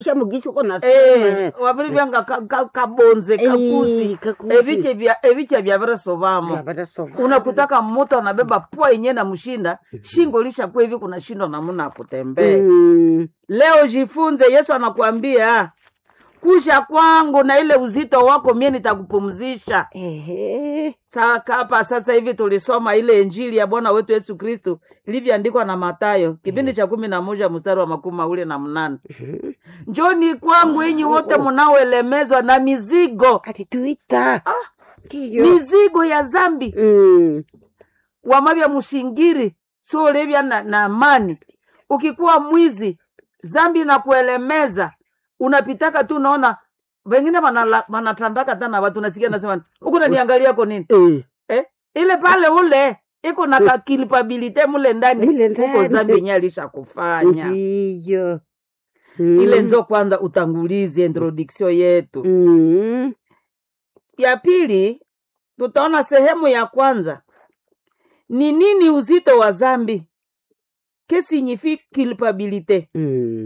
shamugisi uko na Eh, wabiri byanga ka- ka- kabonze kakusi kakusi ebiche bya ebiche bya viresovamo Barasoma. unakutaka mtu anabeba pua yenyewe na mshinda shingo lishakuwa hivi kunashindwa namna ya kutembea Mm. leo jifunze yesu anakuambia kusha kwangu na ile uzito wako mie nitakupumzisha Ehe. Saka hapa sasa hivi tulisoma ile injili ya bwana wetu yesu kristu ilivyoandikwa na matayo kipindi cha kumi na moja mstari wa makumi mawili na mnane Mhm. njoni kwangu inyi wote mnaoelemezwa na mizigo atituita ndiyo mizigo ya zambi Mm. wamavya mushingiri siolevya na, na amani ukikuwa mwizi zambi nakuelemeza unapitaka tu unaona wengine wanala- wanatandaka tana watu nasikia nasema huku naniangaliako nini Eh. eh? ile pale ule iko na kakilipabilite mule ndani Mule huko ndani. zambi yenye alishakufanya ndiyo ile Mm. nzo kwanza utangulizi introduction yetu Mm. ya pili tutaona sehemu ya kwanza ni nini uzito wa zambi que signifie culpabilite Mm.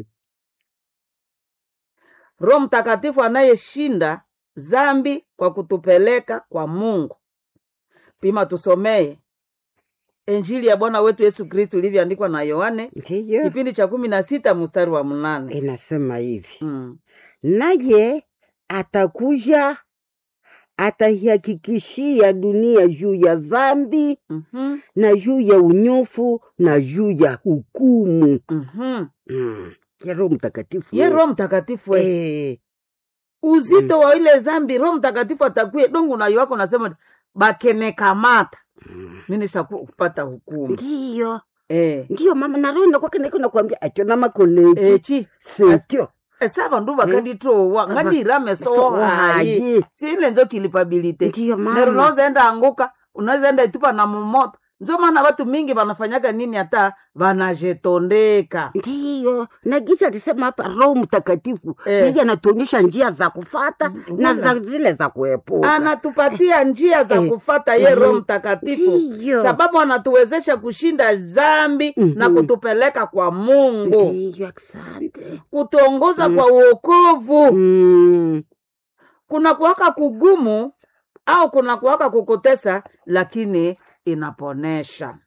roho mtakatifu anayeshinda zambi kwa kutupeleka kwa mungu pima tusomee injili ya bwana wetu yesu kristu ilivyoandikwa na yohane ndiyo kipindi cha kumi na sita mstari wa mnane inasema hivi mm. naye atakuja ataihakikishia dunia juu ya dhambi mm-hmm. na juu ya unyofu na juu ya hukumu mm-hmm. mm. ya roho mtakatifu ye roho mtakatifu we. eh. uzito wa ile zambi roho mtakatifu atakuye dongu nayo wako nasema bakenekamata Mm. minisakupata hukumu ndiyo eh. ndiyo mama na roho inakwaka niko nakwambia acho na makoleki echi setyo esa bandu bakanditowa ngandirameso So hayi hayi. sile nzo kilipabilite ndiyo nero mama unaweza enda anguka unaweza enda itupa na mumoto njo maana watu mingi wanafanyaga nini hata wanajetondeka ndiyo na gisa alisema hapa roho mtakatifu Eh. yeye anatuonyesha njia za kufata na Wala. za zile za kuepuka anatupatia njia za Eh, kufata ye eh, roho mtakatifu ndiyo sababu anatuwezesha kushinda zambi na Mhm. kutupeleka kwa mungu ndiyo asante kutuongoza Mm. kwa uokovu mm. kuna kuwaka kugumu au kuna kuwaka kukutesa lakini inaponesha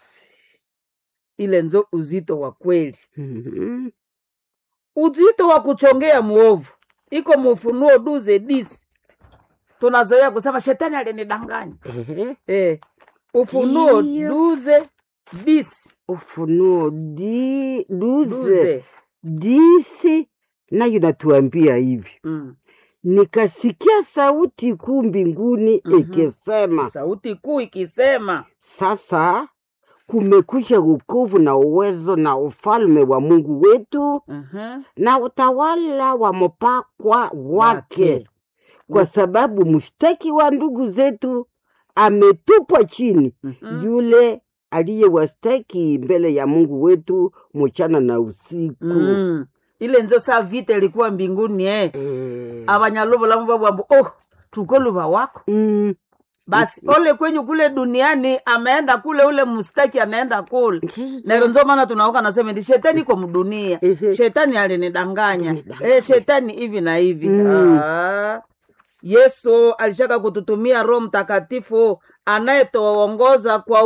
ile nzo uzito wa kweli Mhm. uzito wa kuchongea mwovu iko mufunuo duze disi tunazoea kusema shetani alinidanganya Ehe. eh, ufunuo Ndiyo. duze disi ufunuo di duze duze disi nayo natuambia hivi mm. nikasikia sauti kuu mbinguni Mhm. ikisema sauti kuu ikisema sasa kumekwisha wokovu na uwezo na ufalme wa mungu wetu Mhm. na utawala wa mpakwa wake Wake. kwa sababu mshtaki wa ndugu zetu ametupwa chini Mhm. yule aliyewastaki mbele ya mungu wetu mchana na usiku Mm. ile nzo saa vita ilikuwa mbinguni eh. Eh, abanyaluvulamu vavwambo oh tuko luva wako mm, basi ole kwenyu kule duniani ameenda kule ule mstaki anaenda kule ndiyo. nero nzo maana tunaoka nasema ndi shetani iko mdunia Ehe. shetani alinidanganya Alinidanganya. eh, shetani hivi na hivi Mm. ah. yesu alishaka kututumia roho mtakatifu anayetuongoza kwa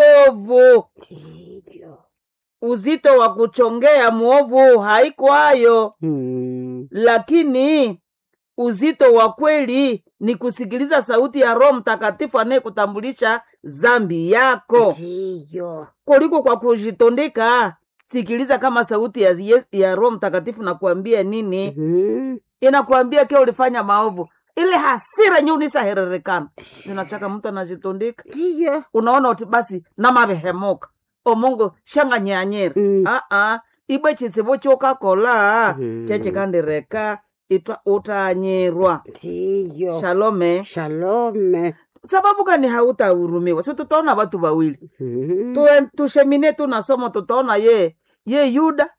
uokovu Ndiyo. uzito wa kuchongea mwovu haikwayo Mm, lakini uzito wa kweli ni kusikiliza sauti ya roho mtakatifu anayekutambulisha zambi yako ndiyo. kuliko kwa kujitondeka sikiliza kama sauti ya, Yes- ya roho mtakatifu nakuambia nini Mhm. inakuambia ke ulifanya maovu ile hasira nyi unisahererekana ninachaka mtu anajitondeka ndiyo. unaona uti basi namavehemuka omungu shanganyanyira Mm. aa ibwe chisivo chokakola Mhm. chechikandireka itwa utanyirwa ndiyo. shalome shalome sababu gani hautahurumiwa si tutaona watu wawili Mhm. Tue- tushemine tunasoma tutaona ye ye yuda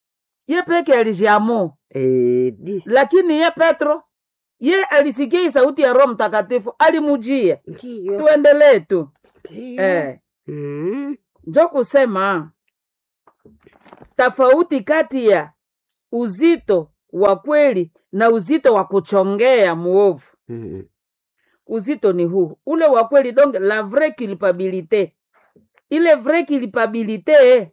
ye peke alijiamu Eh, di- lakini ye petro ye alisikia hii sauti ya roho mtakatifu alimujia ndiyo. tuendelee tu Ndiyo. eh. Mhm. njo kusema tofauti kati ya uzito wa kweli na uzito wa kuchongea muovu Mm. uzito ni huu ule wa kweli donc la vraie culpabilité ile vraie culpabilité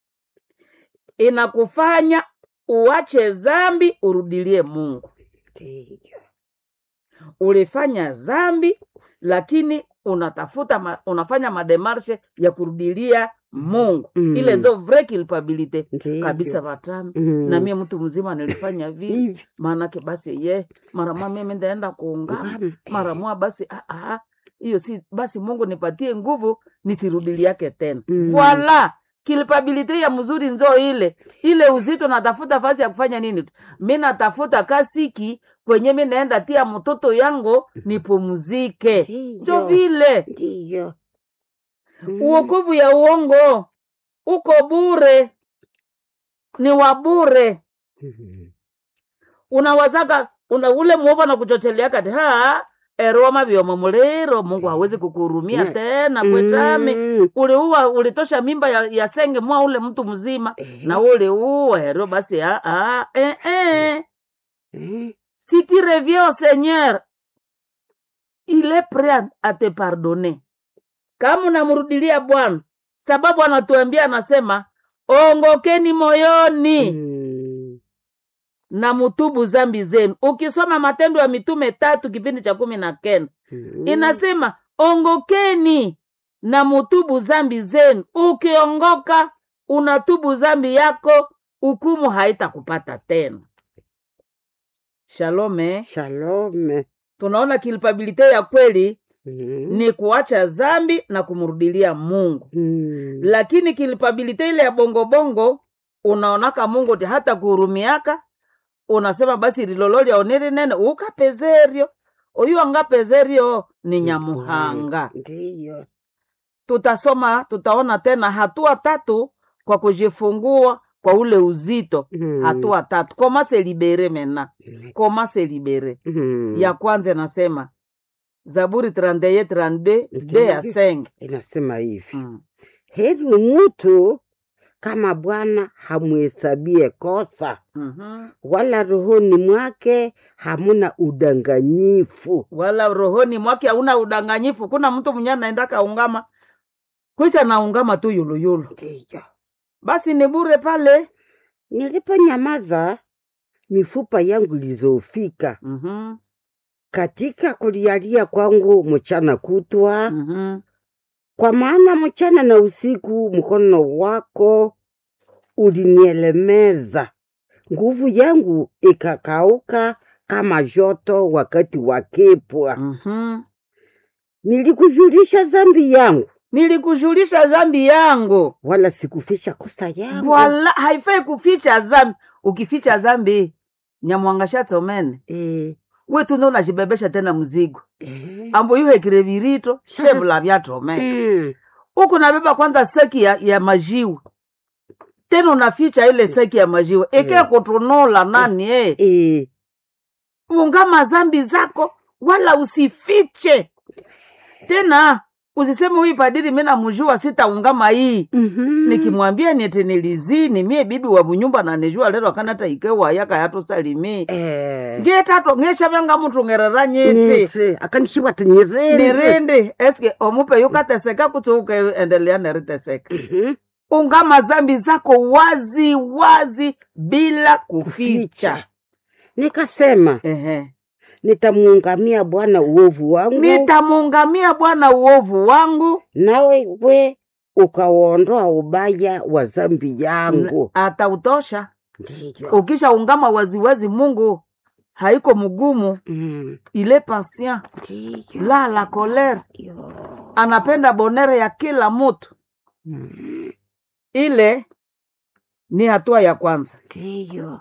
inakufanya uache zambi urudilie mungu Ndiyo. ulifanya zambi lakini unatafuta ma, unafanya mademarshe ya kurudilia mungu Mm. ile nzo vraie culpabilité Ndiyo. kabisa vatano Mm. na mie mtu mzima nilifanya vivi Hivi. maanake basi ye mara mwa mimi ndaenda kuungama Ngama. mara mwa basi ah, ah, hiyo si basi mungu nipatie nguvu nisirudili yake tena Mm. voila kilpabilite ya mzuri nzo ile ile uzito natafuta fasi ya kufanya nini tu mi natafuta kasiki kwenye mi naenda tia mtoto yangu nipumzike njo Ndiyo. vile Ndiyo. Mm. uokovu ya uongo uko bure ni wa bure Mm. unawazaga una ule mwovu anakuchotelea kati ha eroma vyomo muliro mungu hawezi kukuhurumia Ne- tena kwetami Mm. uliua ulitosha mimba ya, ya senge mwa ule mtu mzima Eh. na uliua hero basi ah, ah, eh, eh. Eh. si tu reviens au seigneur il est prêt à- à te pardonner kama unamrudilia bwana sababu anatuambia anasema ongokeni moyoni Mm. na mutubu zambi zenu ukisoma matendo ya mitume tatu kipindi cha kumi na kenda Mm. inasema ongokeni na mutubu zambi zenu ukiongoka unatubu zambi yako hukumu haitakupata tena shalome Shalom. tunaona kilpabilite ya kweli Mm. ni kuacha zambi na kumrudilia mungu Mm. lakini kilpabilite ile ya bongobongo unaonaka mungu ti hata kuhurumiaka unasema basi rilololya oniri nene ukapezerio oyu angapezerio ni nyamuhanga Ndiyo. tutasoma tutaona tena hatua tatu kwa kujifungua kwa ule uzito Mm. hatua tatu koma se libere mena Mm. koma se libere Mm. ya kwanza inasema zaburi 31 32 de ya Ndiyo. senge Inasema hivi mm. heri mtu kama Bwana hamuhesabie kosa, mm-hmm. wala rohoni mwake hamuna udanganyifu. wala rohoni mwake hauna udanganyifu kuna mtu mwenye anaenda kaungama kwisa naungama tu yuluyulu Ndiyo. basi ni bure pale Niliponyamaza, mifupa yangu ilizofika mm-hmm. katika kulialia kwangu mchana kutwa, Mm-hmm. kwa maana mchana na usiku mkono wako ulinielemeza, nguvu yangu ikakauka kama joto wakati wa kipwa. Mm-hmm. Nilikujulisha dhambi yangu, nilikujulisha zambi yangu wala sikuficha kosa yangu. Wala haifai kuficha zambi. Ukificha zambi nyamwangasha tomene Eh, wetu ndo unajibebesha tena mzigo eh, ambo yuhekire virito Shaka. chevula vya tomene mm, huku nabeba kwanza seki ya, ya majiwe tena unaficha ile seki ya majiwe eke Eh. kutunula nani eh. eh, ungama zambi zako wala usifiche tena usiseme huyu padiri mi namjua sitaungama hii mhm, nikimwambia niti nilizini mie bibi wa bunyumba nanijua lero akanata ikewa yaka yatusalimi eh, ngetato ngesha vyanga mtu ngerera nyiti nitse akanishiwa tinyirende nirindi eske omupe yukateseka kuti ukeendelea neriteseka Mhm, ungama zambi zako wazi wazi bila kuficha kuficha. Nikasema Ehe. nitamuungamia Bwana uovu wangu, nitamuungamia bwana uovu wangu nawe we ukauondoa ubaya wa dhambi yangu. atautosha Ndiyo. ukisha ungama waziwazi mungu haiko mgumu Mm, ile patient ndiyo. la la colere Yo. anapenda bonere ya kila mutu Mm, ile ni hatua ya kwanza Ndiyo.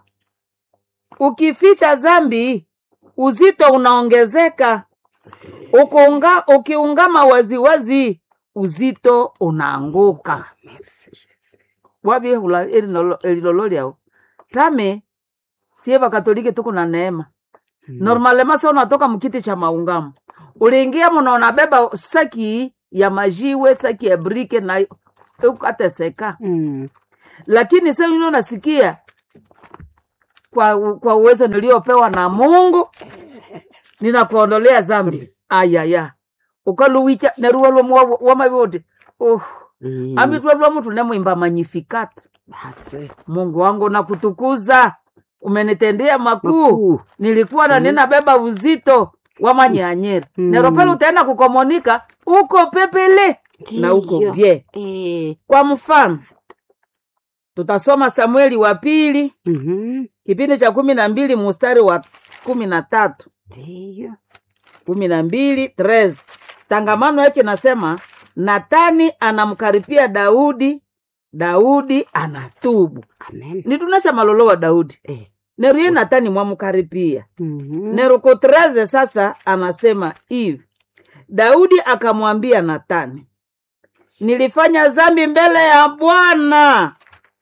ukificha zambi uzito unaongezeka Ukiunga, ukiungama waziwazi uzito unaanguka Merci, Jesus. wabihula elilolo lyao tame sie vakatolike tuko na neema Mm. normalema sa unatoka mkiti cha maungamo uliingia muna unabeba saki ya majiwe saki ya brike na ukateseka Mm. lakini sa unasikia kwa, kwa uwezo niliopewa na mungu ninakuondolea zambi ayaya ukaluwicha neruwa lwomu wamavioti uh, Eh, amitwa lwa mtu nemwimba magnificat basi mungu wangu nakutukuza umenitendea makuu makuu nilikuwa na ninabeba uzito wa manyanyeri Mm. nero pale utaenda kukomonika uko pepele na uko Ndiyo. bye Eh, kwa mfano tutasoma samueli wa pili mhm, kipindi cha kumi na mbili mustari wa kumi na tatu ndiyo kumi na mbili tres tangamano yake nasema natani anamkaripia daudi daudi anatubu amen nitunesha malolo wa daudi Eh, neru ye natani mwamkaripia mhm, neruko treze sasa anasema hivi daudi akamwambia natani nilifanya zambi mbele ya bwana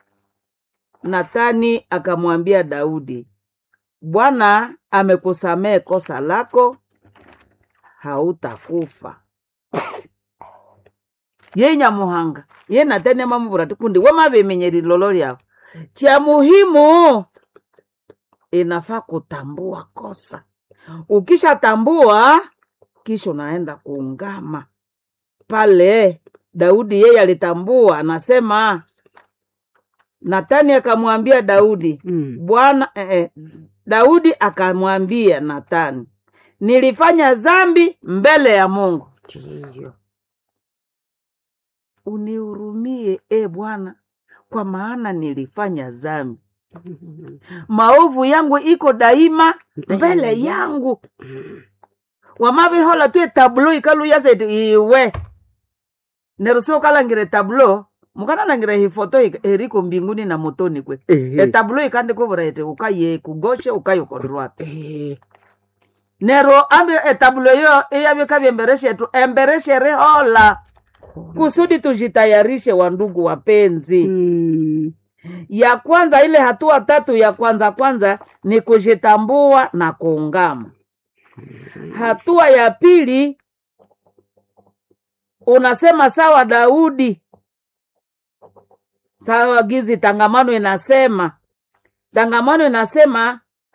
natani akamwambia daudi bwana amekusamehe kosa lako hautakufa ye nyamuhanga ye natani amamuvura tikundi wamavimenyeri lolo lyao cha muhimu inafaa kutambua kosa ukishatambua kisha unaenda kuungama pale daudi yeye alitambua anasema natani akamwambia daudi mm, bwana eh, eh, daudi akamwambia natani nilifanya zambi mbele ya mungu ndiyo unihurumie e bwana kwa maana nilifanya zambi Mhm, maovu yangu iko daima mbele Mbele yangu mm, wamavihola tu etablo ikaluyaseti iwe neruso ukalangire tablo mukanalangire hifoto ik- eriko mbinguni na motoni kwe eh, etablo ikandikuvura eti ukaye kugoshe ukaye kodrwate eh, nero ambi etablo yo iyavika embereshetu embereshere hola kusudi tujitayarishe wandugu wapenzi mm, ya kwanza ile hatua tatu ya kwanza kwanza ni kujitambua na kuungama hatua ya pili unasema sawa daudi sawa gizi tangamano inasema tangamano inasema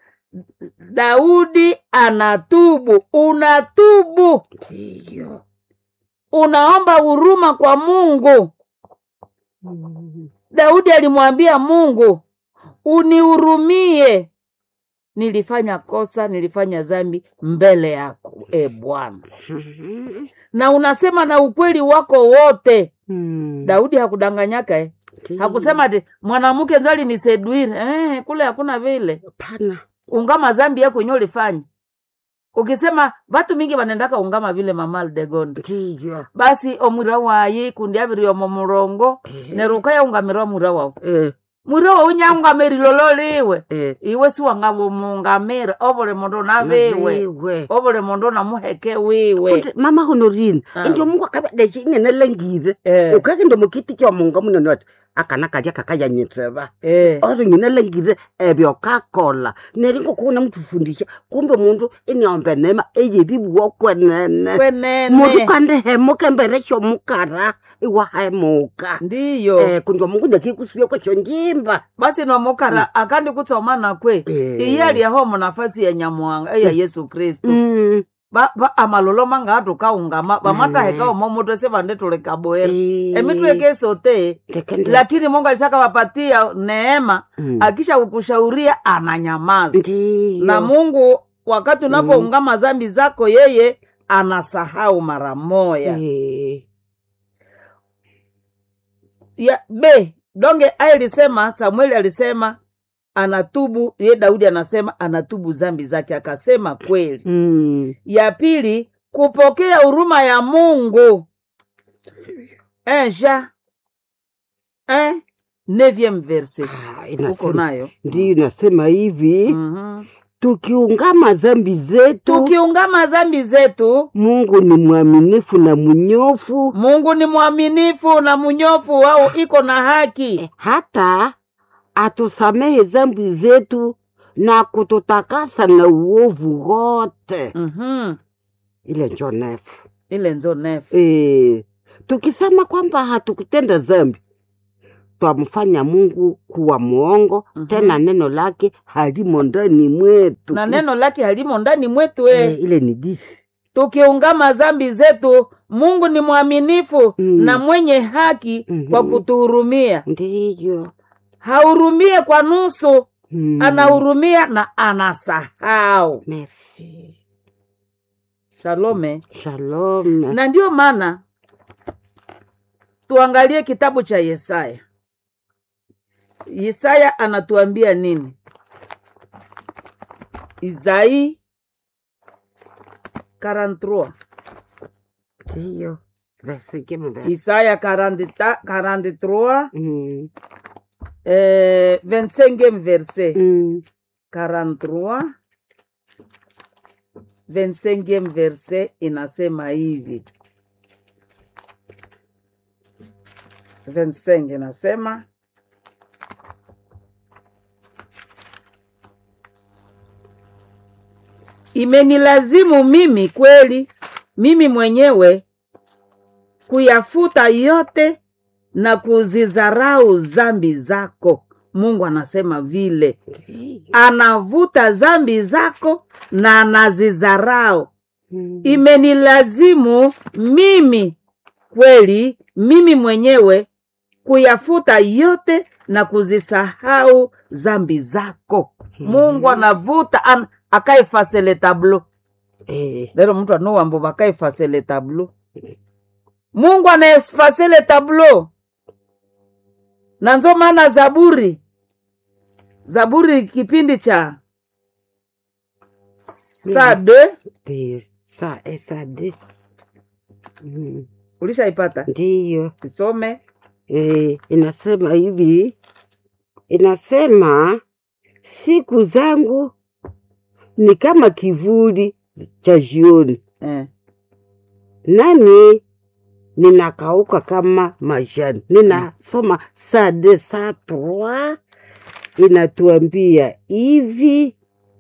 daudi anatubu unatubu ndiyo unaomba huruma kwa mungu Mm, daudi alimwambia mungu unihurumie nilifanya kosa nilifanya zambi mbele yako e bwana mhm, na unasema na ukweli wako wote mm, daudi hakudanganyaka eh? ndiyo. hakusema ati mwanamke nzali ni seduire eh, kule hakuna vile Hapana. ungama zambi yako yenye ulifanya ukisema vatu mingi vanendaka ungama vile mama aldegonde ndiyo basi omwira wayi kundi aviri omo murongo Eh, neruka yaungamirwa mwira wau eh, mwira wau nyaungamiri lolo liwe eh, iwe siwangamungamira ovule mundu naviwe naviwe. ovule mundu namuheke wiwe Kuti mama honorine Ah. ndio mungu akavadeshe ingene lengire Eh, ukake ndo mukiti kya munga munene wati akana kalya kakayanyitseva eh, oro ngine lengire ebyo kakola neringo kuona mutufundisha kumbe mundu iniombe nema eyeribuwa kwenene mundu kwenene kandi hemuka mbere shomukara iwahemuka ndiyo eh kundio mungu ndakikusuya kwesho njimba basi nomukara akandi kutsomana kwe Eh. iye aliyaho munafasi ya nyamuhanga eya yesu kristu Mm, ba, ba amalolo manga atukaungama bamataheka omo mutu sivandetulekaboera eh, emitweke sote keke ndi- lakini mungu alishakawapatia neema Mm. akisha kukushauria ananyamaza Ndiyo. na mungu wakati unapoungama zambi zako yeye anasahau mara moya Eh, ya b donge aye alisema samueli alisema anatubu ye daudi anasema anatubu zambi zake akasema kweli mm, ya pili kupokea huruma ya mungu enja eh, neuvième verse ah, uko inasema nayo ndiyo inasema hivi Mhm. tukiungama zambi zetu tukiungama zambi zetu mungu ni mwaminifu na mnyofu mungu ni mwaminifu na mnyofu wao iko na haki hata atusamehe zambi zetu na kututakasa na uovu wote Mhm. ile njo nefu ile nzo nefu e, tukisema kwamba hatukutenda zambi twamfanya mungu kuwa mwongo Mhm. tena neno lake halimo ndani mwetu na neno lake halimo ndani mwetu eh, eh. ile ni disi tukiungama zambi zetu mungu ni mwaminifu Mm. na mwenye haki Mhm. kwa kutuhurumia ndiyo hahurumie kwa nusu mm. anahurumia na anasahau merci shalome shalom na ndiyo maana tuangalie kitabu cha yesaya yesaya anatuambia nini isaii 43 ndiyo vasikeme va isaya 40 43 mm. eh, 25 verset mm. 43 25 verset inasema hivi 25 inasema imenilazimu mimi kweli mimi mwenyewe kuyafuta yote na kuzizarau zambi zako mungu anasema vile Ndiyo. anavuta zambi zako na anazizarau Mm. imenilazimu mimi kweli mimi mwenyewe kuyafuta yote na kuzisahau zambi zako mungu anavuta an, akaefase le tablo Eh, lero mtu anowambo vakaefase le tablo mungu anaefase le tablo na nzo maana zaburi zaburi kipindi cha saa de ndiyo sa esade mm. ulishaipata ndiyo isome eh, inasema hivi inasema siku zangu ni kama kivuli cha jioni eh. nami ninakauka kama majani ninasoma saa de saa trois inatuambia hivi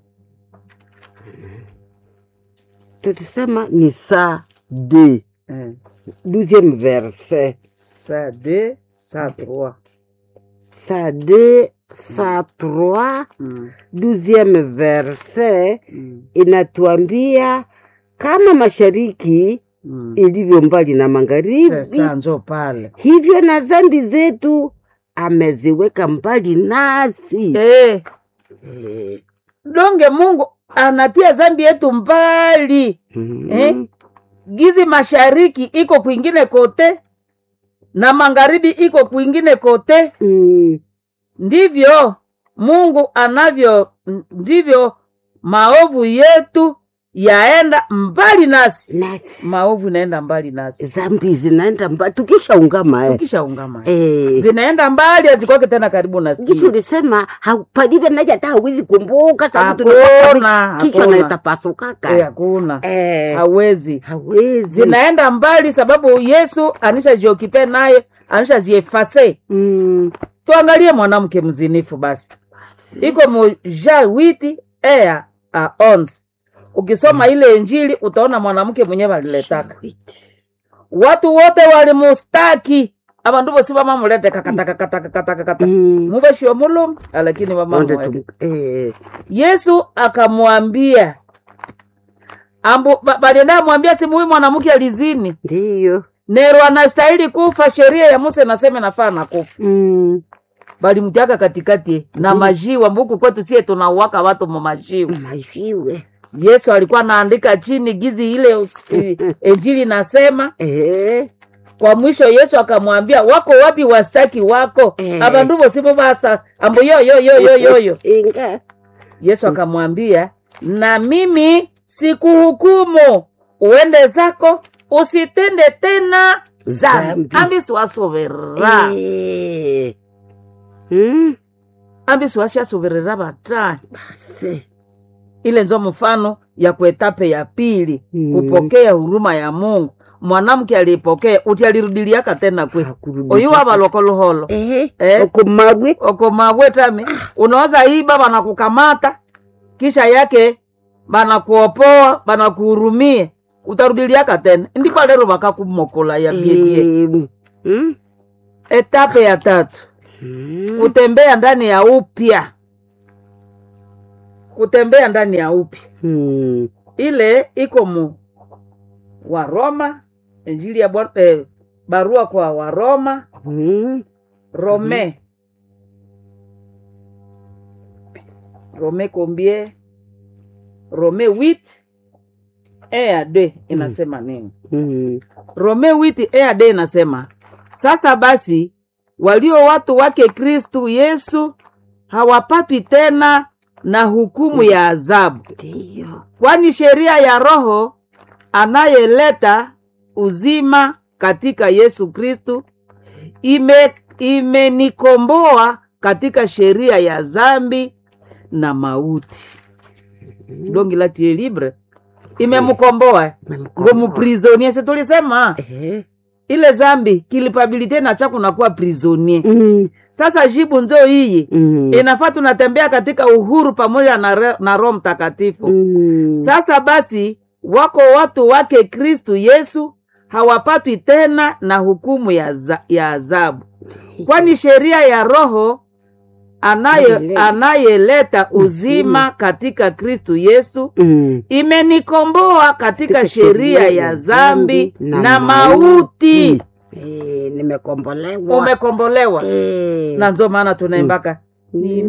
tulisema ni saa de eh. douzième verset saa de saa trois saa de saa trois mm. douzième verset mm. inatuambia kama mashariki mm. ilivyo mbali na magharibi sasa njo pale hivyo na zambi zetu ameziweka mbali nasi eh. Eh, donge mungu anatia zambi yetu mbali mhm. Eh? gizi mashariki iko kwingine kote na magharibi iko kwingine kote Mm, ndivyo mungu anavyo ndivyo maovu yetu yaenda mbali nasi nasi maovu inaenda mbali nasi zambi zinaenda mbali tukishaungama eh. ukishaungama Eh, zinaenda mbali hazikwake tena karibu na gisi sisi ulisema hapalive naja hata hawezi kumbuka sababu Hakuna, tunapata kichwa hakuna. naitapasukaka Eh, hakuna eh, hawezi hawezi zinaenda mbali sababu yesu anishajiokipe naye anishaziefase Mm, tuangalie mwanamke mzinifu basi iko moja witi ea a ons ukisoma ile injili utaona mwanamke mwenyewe aliletaka watu wote walimustaki abandu bosi bamamulete kakatakatakatakatakata mm, mubeshio mulumu lakini onde bamamweke tum- eh, yesu akamwambia ambu ba- balienda mwambia simu huyu mwanamke alizini ndiyo nero anastahili kufa sheria ya musa inasema nafaa na kufa Mm, balimtiaka katikati na majiwa mbuku kwetu sie tunauwaka watu mumajiwa majiwe yesu alikuwa anaandika chini gizi ile us- i- injili nasema eh, kwa mwisho yesu akamwambia wako wapi wastaki wako Eh. abandu bosimu basa ambu yoyoyoyoyoyo inga yesu akamwambia na mimi sikuhukumu uende zako usitende tena zambi Zambi. ambi siwasoverera Eh, mm, ambi siwashasoverera batani basi ile nzo mfano ya kuetape ya pili Mm. kupokea huruma ya mungu mwanamke alipokea uti alirudiliaka tena kwe Hakurudi oyu tena. wabalokoluholo eh, Eh. okomagwe okomabwetami unaweza iba banakukamata kisha yake banakuopoa banakuhurumie utarudiliaka tena ndipo lero bakakumokola ya biebie eh, mm, etape ya tatu Mm. kutembea ndani ya upya kutembea ndani ya upya Mm. ile iko mu waroma injili ya Bwana- eh, barua kwa waroma Mm. rome rome combien rome 8 e ya d inasema nini Mm. rome 8 e ya d inasema sasa basi walio watu wake kristu yesu hawapatwi tena na hukumu ya adhabu Ndiyo. kwani sheria ya roho anayeleta uzima katika yesu kristu ime imenikomboa katika sheria ya zambi na mauti dongi la tie libre imemkomboa ngo muprisonie si tulisema Eh. ile zambi kilipabilite na cha kunakuwa prisonie Mm. sasa jibu nzo iyi Mm. inafaa tunatembea katika uhuru pamoja na, re- na roho mtakatifu Mm. sasa basi wako watu wake kristu yesu hawapatwi tena na hukumu ya, za, ya adhabu kwani sheria ya roho anaye Hallelujah. anayeleta uzima katika kristu yesu Mm. imenikomboa katika sheria ya zambi na mauti Eh, nimekombolewa umekombolewa Eh. na nzo maana tunaimbaka Mm.